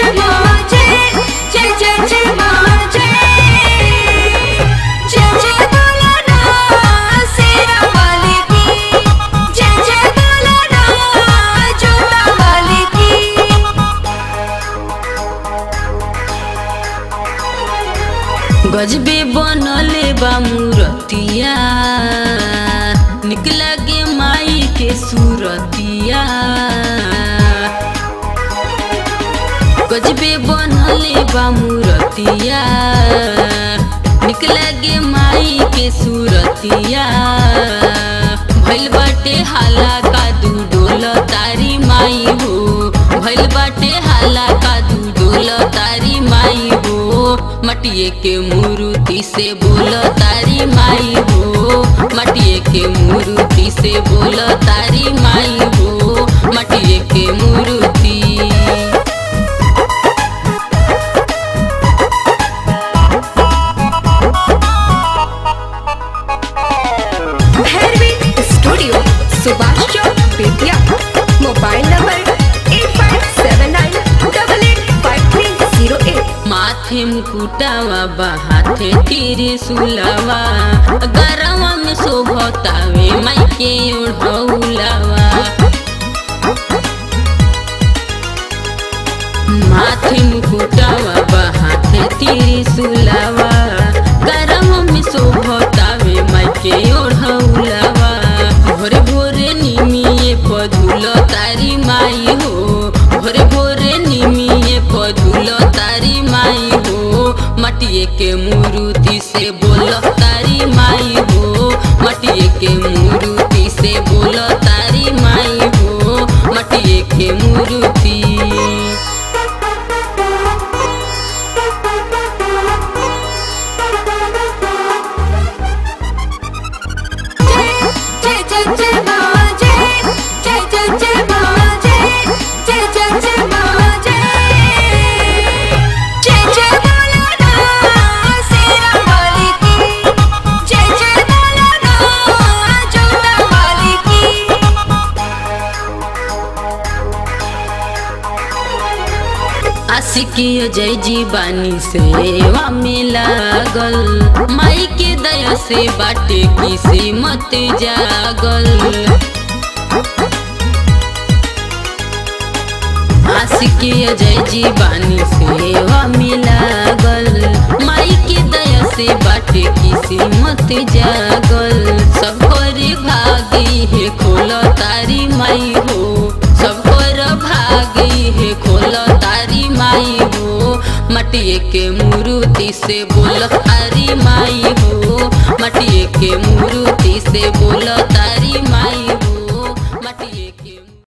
जय माँ जय जय जय जय माँ जय जय जय बोला ना शेरा वाले की जय जय बोला ना जोता वाले की गजबे बनले बा मूरतिया निकला गे माई के सूरतिया गजबे बनले बा मूरतिया निकला गे माई के सूरतिया भइल बाटे हाला का दू डोल तारी माई हो भइल बाटे हाला का दू डोल तारी माई हो मटिए के मूर्ति से बोल तारी माई हो मटिए के मूर्ति से बोल तारी माई हो मटिए के मूर्ति Bhairavi studio Subhash Chowk Bettiah mobile number eight five seven nine double eight five three zero eight माथे मुकुटावा बहाथे तीर सुलावा गरवा में शोभतावे माइके ओढ़ौलावा माथे मुकुटावा बहाथे तीर सुलावा गरवा में शोभतावे माइके ओढ़ौलावा भोरे भोरे निमिये पधुल तारी माई हो भोरे भोरे निमिये पधुल तारी माई हो मटिए के मूर्ति से बोल तारी माई हो मटिए के मूर्ति से बोल तारी माई हो मटिए के मूर्ति जय जय जय माँ जय जय जय जय माँ जय जय जय जय माँ जय जय जय बोला ना शेरा वाले की जय जय बोला ना जोता वाले की आशिकियो जय जीवानी सेवा में लागल माई के दया से बाटे किसी मत जागल आशिकियो जय जीवानी सेवा में लागल माई के दया से बाटे किसी मत जागल सब कर भागी है खोल तारी माई हो सब कर भागी है खोल तारी माई हो मटिए के मूर्ति से बोल तारी माई हो मटिए के मूर्ति से बोल